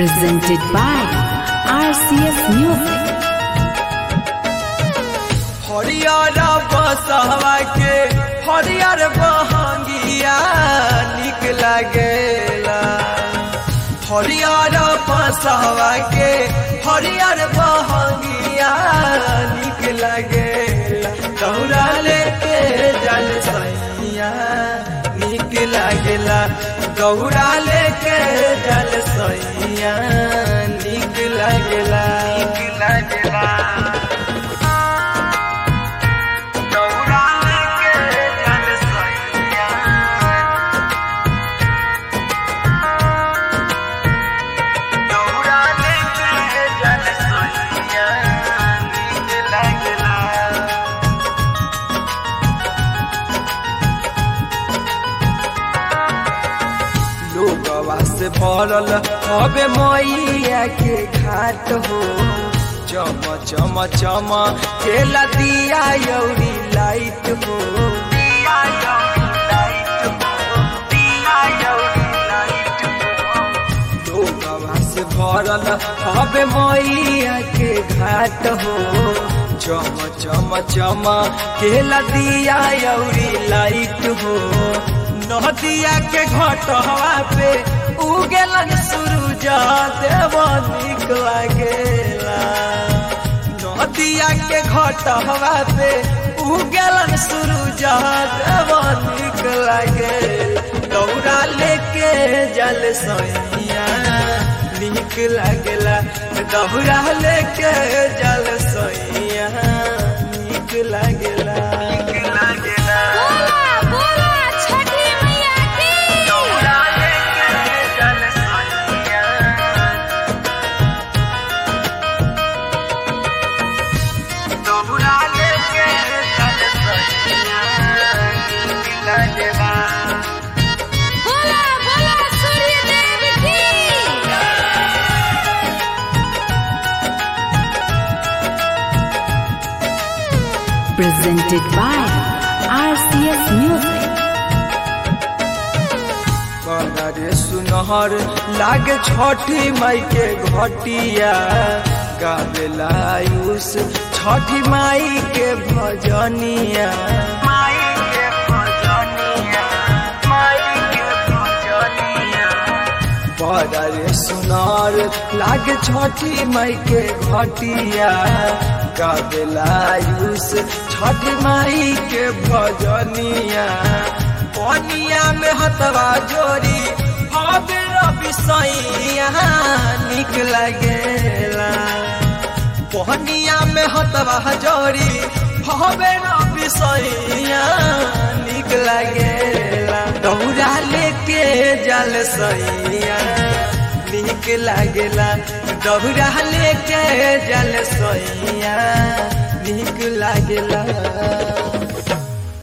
presented by RCS Music. हरियर बसवा के हरियर बहंगिया निक लागेला हरियर बसवा के हरियर बहंगिया निक लागेला दौड़ा लेके जल सैया निक लागेला दौड़ा लेके जल सैया निक लागेला निक लागेला दौड़ा लेके जल सैया दौड़ा लेके जल सैया नीक लागला लोगवा से भरल हवे मैया के घाट हो चम चम चम केला दिया यौरी लाइट हो दिया यौरी लाइट हो दिया यौरी लाइट हो लोगवा से भरल हवे मैया के घाट हो चम चम चम केला दिया यौरी लाइट हो नदिया के घटवा पे उगेलन सूरज देव निक लागेला नदिया के घटवा पे उगेलन सूरज देव निक लागे दौड़ा लेके जल सैया निक लागेला दौड़ा लेके जल सैया निक लागेला निक लागेला बोला बोला छठी मैया की दौड़ा लेके जल सैया दौड़ा लेके जल सैया निक लागेला बोला बोला सूर्य देव की presented by RCS Music. रे सुनहर लागे छठी माई के घटिया गावेला आयुष छठी माई के भजनिया माई के भजनिया माई के भजनिया बड़ा रे सुनार लागे छठी माई के घटिया गावेला आयुष छठी माई के भजनिया पनिया में हतवा जोरी हवे रवि सैया निक लागेला पनिया में हतवा जोरी हवे रवि सैया निक लागेला दौड़ा लेके जल सैया निक लागेला दौड़ा लेके जल सैया निक लागेला